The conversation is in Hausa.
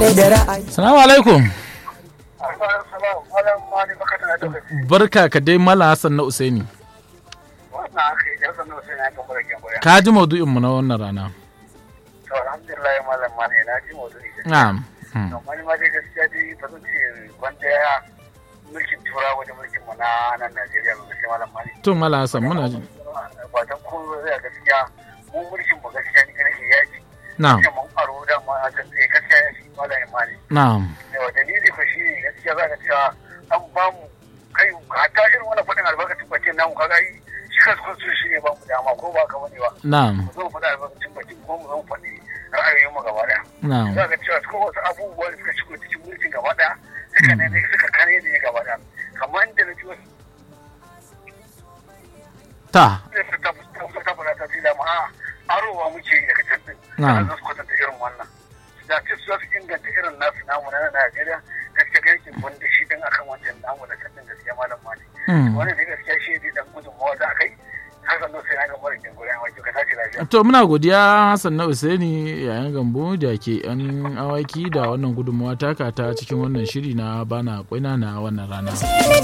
Salamu alaikum. Barka ka dai Mala Hassan na Usaini. Ka ji maudu'inmu na wannan rana. To alhamdulillah malam mani na ji maudu'i. Na'am. Amma ni ma dai gaskiya dai ba zan ce wanda ya mulkin turawa da mulkin mu na nan Najeriya ba gaskiya malam mani. To Mala Hassan muna ji. Ba dan ko zai gaskiya mu mulkin mu gaskiya ni ganin ya ji. Na'am. Sai mun faro da ma a kan sai gaskiya ya shi malam mani. Na'am. Yawa dalili ko shi ne gaskiya za ka cewa an ba mu kai hatta irin wannan faɗin albarkacin bakin namu kaga yi shi kansu shi ne ba mu dama ko ba ka bane ba. Na'am. Mu zo mu faɗa albarkacin bakin ko mu zo mu faɗi ra'ayoyin mu gaba ɗaya. Na'am. za ka cewa ko wasu abubuwa da suka shigo cikin mulkin gaba ɗaya suka ne suka kare ne gaba ɗaya kamar da na ji wasu Ta. da su ta ta ta fara ta tila ma a arowa muke yi daga can din Na'am. za su kwatanta irin wannan da ce su za su inganta irin nasu namu na Najeriya gaskiya ga yankin wanda shi din akan wancan namu na can din gaskiya malam mali Mm. wannan ne gaskiya shi ne dan gudunmawa da aka yi har zan sai na ga mara kin gurin awaki ka tashi lafiya To muna godiya Hassan na Usaini yayin gambo da ke yan awaki da wannan gudunmawa taka ta cikin wannan shiri na bana kwaina na wannan rana.